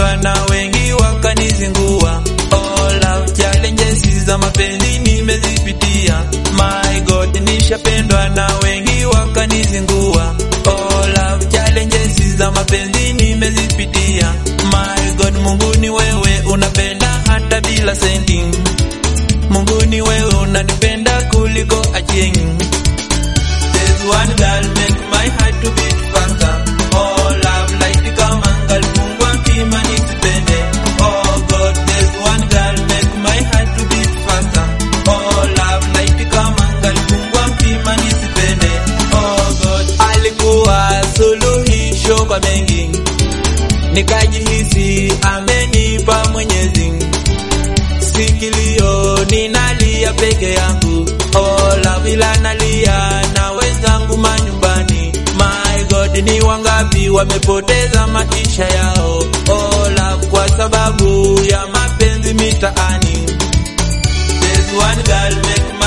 nishapendwa na wengi wakanizingua. Oh, love challenges za mapenzi nimezipitia. My God, nishapendwa na wengi wakanizingua. Oh, love challenges za mapenzi nimezipitia. My God, Mungu ni wewe unapenda hata bila senti. Mungu ni wewe unanipenda kuliko achieng. There's one girl make my heart to beat faster. Oh, love like kama ngalifungwa mpima nisipende. Oh God, there's one girl make my heart to beat faster. Oh, love like kama ngalifungwa mpima nisipende. Oh God, alikuwa suluhisho kwa mengi, nikajihisi amenipa Mwenyezi sikilio ninalia peke yangu oh, lavila nalia na wenzangu manyumbani my god ni wangapi wamepoteza maisha yao oh, love kwa sababu ya mapenzi mitaani There's one girl make